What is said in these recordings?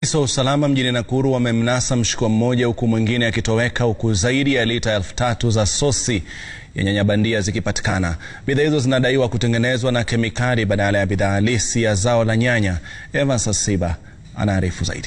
Maafisa wa usalama mjini Nakuru wamemnasa mshukiwa mmoja huku mwingine akitoweka huku zaidi ya lita elfu tatu za sosi ya nyanya bandia zikipatikana. Bidhaa hizo zinadaiwa kutengenezwa na kemikali badala ya bidhaa halisi ya zao la nyanya. Evans Asiba anaarifu zaidi.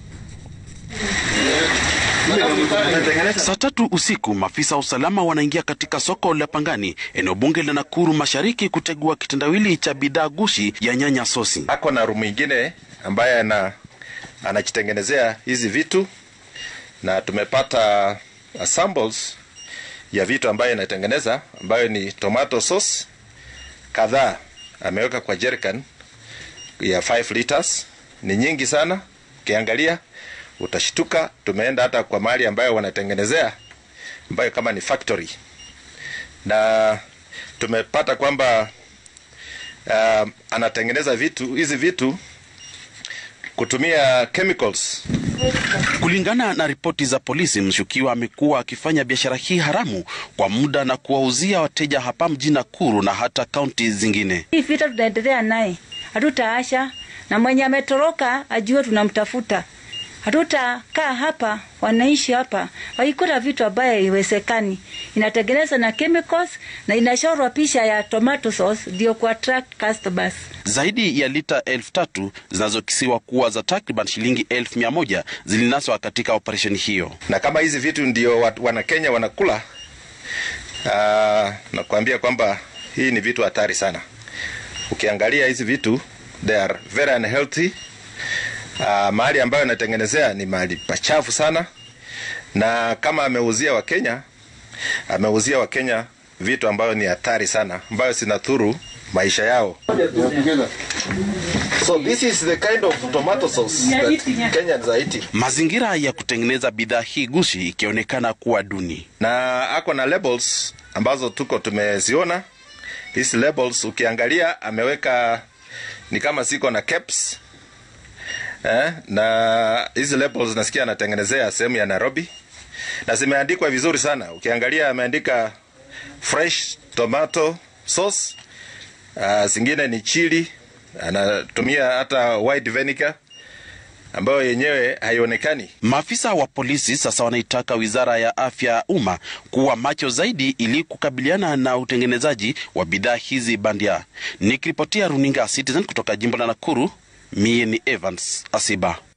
Saa tatu usiku maafisa wa usalama wanaingia katika soko la Pangani, eneo bunge la Nakuru Mashariki, kutegua kitendawili cha bidhaa gushi ya nyanya sosi. Ako na rumu ingine ambaye ana anajitengenezea hizi vitu na tumepata uh, samples ya vitu ambayo inatengeneza ambayo ni tomato sauce kadhaa ameweka kwa jerrycan ya 5 liters. Ni nyingi sana, ukiangalia utashtuka. Tumeenda hata kwa mahali ambayo wanatengenezea ambayo kama ni factory, na tumepata kwamba uh, anatengeneza vitu hizi vitu kutumia chemicals. Kulingana na ripoti za polisi, mshukiwa amekuwa akifanya biashara hii haramu kwa muda na kuwauzia wateja hapa mjini Nakuru na hata kaunti zingine. Hii vita tutaendelea naye, hatutaasha, na mwenye ametoroka ajue tunamtafuta. Hatutakaa hapa, wanaishi hapa waikuta vitu ambayo haiwezekani. Inatengenezwa na chemicals na inashorwa picha ya tomato sauce ndio ku attract customers. Zaidi ya lita elfu tatu zinazokisiwa kuwa za takriban shilingi elfu mia moja zilinaswa katika operesheni hiyo. Na kama hizi vitu ndio wana Kenya wanakula, uh, nakwambia kwamba hii ni vitu hatari sana. Ukiangalia hizi vitu they are very unhealthy. Uh, mahali ambayo anatengenezea ni mahali pachafu sana, na kama ameuzia Wakenya, ameuzia Wakenya vitu ambayo ni hatari sana, ambayo zinadhuru maisha yao. So this is the kind of tomato sauce that Kenyans are eating. Mazingira ya kutengeneza bidhaa hii gushi ikionekana kuwa duni. Na ako na labels ambazo tuko tumeziona. Hizi labels ukiangalia ameweka ni kama ziko na caps. Eh, na hizi labels nasikia anatengenezea sehemu ya Nairobi na zimeandikwa vizuri sana. Ukiangalia ameandika fresh tomato sauce, uh, zingine ni chili, anatumia hata white vinegar ambayo yenyewe haionekani. Maafisa wa polisi sasa wanaitaka wizara ya afya ya umma kuwa macho zaidi ili kukabiliana na utengenezaji wa bidhaa hizi bandia. Nikiripotia runinga Citizen kutoka jimbo la Nakuru, mie ni Evans Asiba.